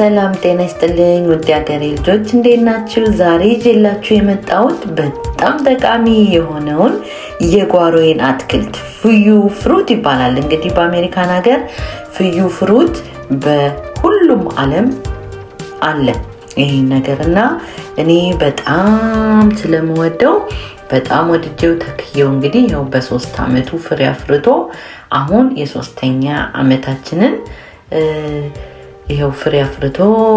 ሰላም ጤና ይስጥልኝ ውድ ሀገሬ ልጆች እንዴት ናችሁ? ዛሬ ይዤላችሁ የመጣሁት በጣም ጠቃሚ የሆነውን የጓሮዬን አትክልት ፍዩ ፍሩት ይባላል። እንግዲህ በአሜሪካን ሀገር ፍዩ ፍሩት በሁሉም ዓለም አለ ይህ ነገር እና እኔ በጣም ስለምወደው በጣም ወድጄው ተክየው እንግዲህ ይኸው በሶስት አመቱ ፍሬ አፍርቶ አሁን የሶስተኛ አመታችንን ይኸው ፍሬ አፍርቶ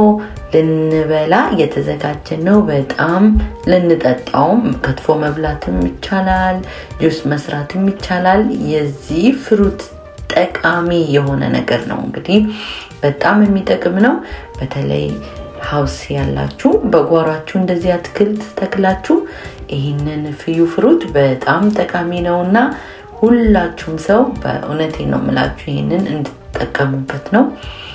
ልንበላ እየተዘጋጀን ነው። በጣም ልንጠጣውም ከትፎ መብላትም ይቻላል፣ ጁስ መስራትም ይቻላል። የዚህ ፍሩት ጠቃሚ የሆነ ነገር ነው። እንግዲህ በጣም የሚጠቅም ነው። በተለይ ሀውስ ያላችሁ በጓሯችሁ እንደዚህ አትክልት ተክላችሁ ይህንን ፍዩ ፍሩት በጣም ጠቃሚ ነው እና ሁላችሁም ሰው በእውነቴ ነው የምላችሁ ይህንን እንድትጠቀሙበት ነው።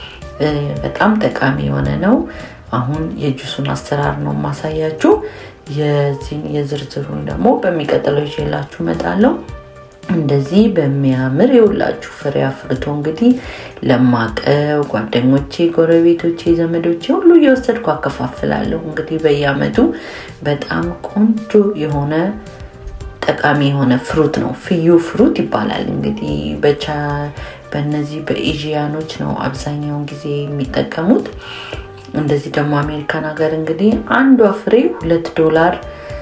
በጣም ጠቃሚ የሆነ ነው። አሁን የጁሱን አሰራር ነው ማሳያችሁ። የዚህን የዝርዝሩን ደግሞ በሚቀጥለው ይዤላችሁ እመጣለሁ። እንደዚህ በሚያምር የሁላችሁ ፍሬ አፍርቶ እንግዲህ ለማቀው ጓደኞቼ፣ ጎረቤቶቼ፣ ዘመዶቼ ሁሉ እየወሰድኩ አከፋፍላለሁ። እንግዲህ በየአመቱ በጣም ቆንጆ የሆነ ጠቃሚ የሆነ ፍሩት ነው። ፍዩ ፍሩት ይባላል። እንግዲህ በቻ በእነዚህ በኤዥያኖች ነው አብዛኛውን ጊዜ የሚጠቀሙት። እንደዚህ ደግሞ አሜሪካን ሀገር እንግዲህ አንዷ ፍሬ ሁለት ዶላር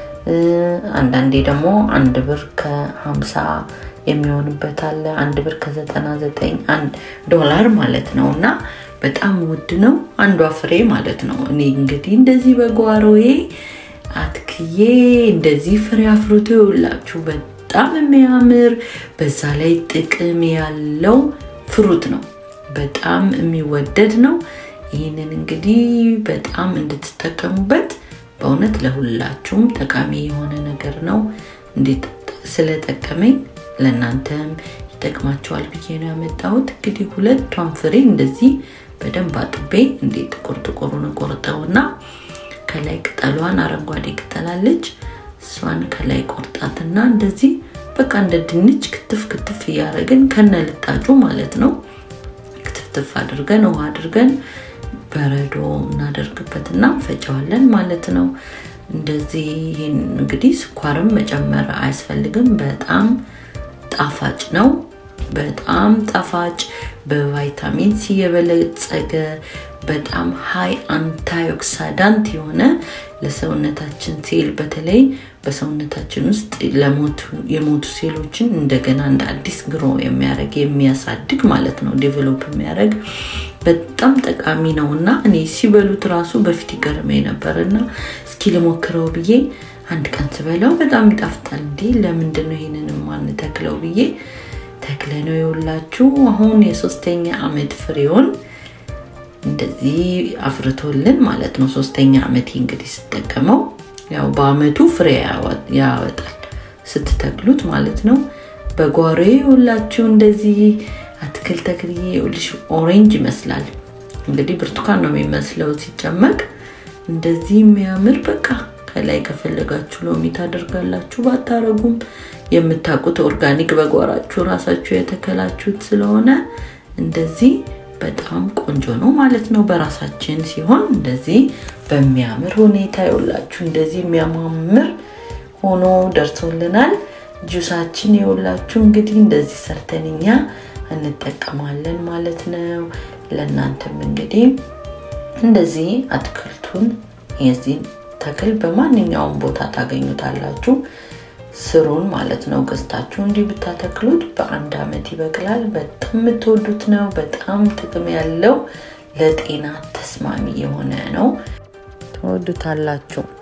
አንዳንዴ ደግሞ አንድ ብር ከሀምሳ የሚሆንበት አለ። አንድ ብር ከዘጠና ዘጠኝ አንድ ዶላር ማለት ነው እና በጣም ውድ ነው አንዷ ፍሬ ማለት ነው። እኔ እንግዲህ እንደዚህ በጓሮዬ አትክዬ እንደዚህ ፍሬ አፍርቶ ይውላችሁ በጣም የሚያምር በዛ ላይ ጥቅም ያለው ፍሩት ነው። በጣም የሚወደድ ነው። ይህንን እንግዲህ በጣም እንድትጠቀሙበት በእውነት ለሁላችሁም ጠቃሚ የሆነ ነገር ነው። እንዴት ስለጠቀመኝ ለእናንተም ይጠቅማቸዋል ብዬ ነው ያመጣሁት። እንግዲህ ሁለቷን ፍሬ እንደዚህ በደንብ አጥቤ እንዴት ጥቁር ጥቁሩን ቆርጠውና ከላይ ቅጠሏን አረንጓዴ ቅጠላለች እሷን ከላይ ቆርጣትና እንደዚህ በቃ እንደ ድንች ክትፍ ክትፍ እያደረግን ከነ ልጣጩ ማለት ነው ክትፍትፍ አድርገን ውሃ አድርገን በረዶ እናደርግበትና እንፈጨዋለን ማለት ነው። እንደዚህ ይህን እንግዲህ ስኳርም መጨመር አያስፈልግም። በጣም ጣፋጭ ነው። በጣም ጣፋጭ በቫይታሚን ሲ የበለጸገ በጣም ሀይ አንታይኦክሳዳንት የሆነ ለሰውነታችን ሴል በተለይ በሰውነታችን ውስጥ የሞቱ ሴሎችን እንደገና እንደ አዲስ ግሮ የሚያደርግ የሚያሳድግ ማለት ነው ዴቨሎፕ የሚያደርግ በጣም ጠቃሚ ነው እና እኔ ሲበሉት ራሱ በፊት ይገርመኝ ነበር እና እስኪ ልሞክረው ብዬ አንድ ቀን ስበላው በጣም ይጣፍጣል። እንዴ ለምንድን ነው ይህንን ማንተክለው ብዬ ተክለ ነው የውላችሁ አሁን የሶስተኛ አመት ፍሬውን እንደዚህ አፍርቶልን ማለት ነው። ሶስተኛ አመት እንግዲህ ስጠቀመው ያው በአመቱ ፍሬ ያወጣል ስትተክሉት ማለት ነው። በጓሮ ሁላችሁ እንደዚህ አትክልት ተክልዬ ይኸውልሽ ኦሬንጅ ይመስላል እንግዲህ ብርቱካን ነው የሚመስለው ሲጨመቅ እንደዚህ የሚያምር በቃ ከላይ ከፈለጋችሁ ሎሚ ታደርጋላችሁ። ባታረጉም የምታውቁት ኦርጋኒክ በጓራችሁ ራሳችሁ የተከላችሁት ስለሆነ እንደዚህ በጣም ቆንጆ ነው ማለት ነው። በራሳችን ሲሆን እንደዚህ በሚያምር ሁኔታ የውላችሁ እንደዚህ የሚያማምር ሆኖ ደርሶልናል። ጁሳችን የውላችሁ እንግዲህ እንደዚህ ሰርተን እኛ እንጠቀማለን ማለት ነው። ለእናንተም እንግዲህ እንደዚህ አትክልቱን የዚህ ተክል በማንኛውም ቦታ ታገኙታላችሁ። ስሩን ማለት ነው ገዝታችሁ እንዲህ ብታተክሉት በአንድ አመት ይበቅላል። በጣም የምትወዱት ነው። በጣም ጥቅም ያለው ለጤና ተስማሚ የሆነ ነው። ትወዱታላችሁ።